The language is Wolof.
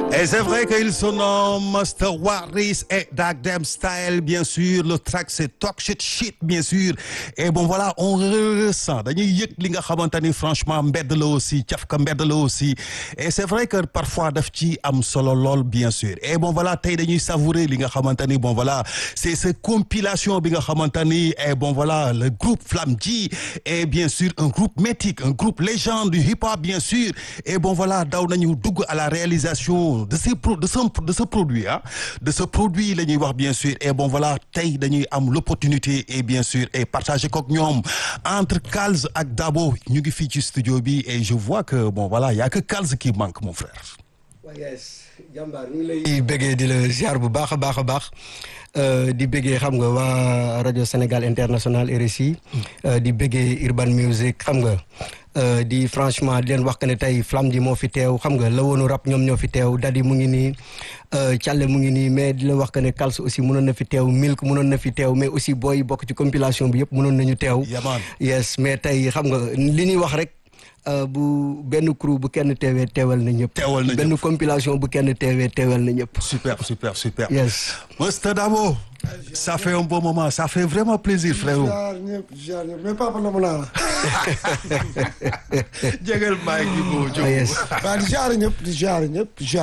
Et c'est vrai qu'ils se nomment Master Waris et Dag Dem Style, bien sûr. Le track, c'est Talk Shit Shit, bien sûr. Et bon, voilà, on ressent. dañuy yëg li nga xamante ni franchement mbedd la aussi cafka mbedd la aussi. Et c'est vrai que parfois daf ci am solo lool, bien sûr. Et bon, voilà, tey dañuy savourer li nga xamante ni bon, voilà, c'est cette compilation bi nga xamante ni et bon, voilà, le groupe Flamme G est bien sûr un groupe mythique, un groupe légende du hip-hop, bien sûr. Et bon, voilà, daw nañu dugg à la réalisation de ces pro de ce de ce produit ah de ce produit la ñuy wax bien sûr et bon voilà tey dañuy am l'opportunité et bien sûr et partager kook ñoom entre Kals ak Dabo ñu ngi fii ci studio bi et je vois que bon voilà y a que Kals qui manque mon frère. yes jàmbaar ñu ngi lay bëggee di la ziar bu baax a baax a baax di bëggee xam nga waa rajo Sénégal international RSI di bëggee Urban Music xam nga di franchement di leen wax que ne tey Flamme ji moo fi teew xam nga la woonu rap ñoom ñoo fi teew Dadi mu ngi nii Thialé mu ngi nii mais di la wax que ne Kals aussi mënoon na fi teew Milk mënoon na fi teew mais aussi booy bokk ci compilation bi yëpp mënoon nañu teew Yaman. yes mais tey xam nga li ñuy wax rek bu benn crew bu kenn teewee teewal na ñëpp Teewal na benn compilation bu kenn teewee teewal na ñëpp super super super. yes Master Dabo ça fait un bon moment ça fait vraiment plaisir frérot. jaar ñëpp jaar ñëpp mais papa la mu naa la. jégal maa ngi yes waaw di jaar ñëpp di jaar ñëpp di jaar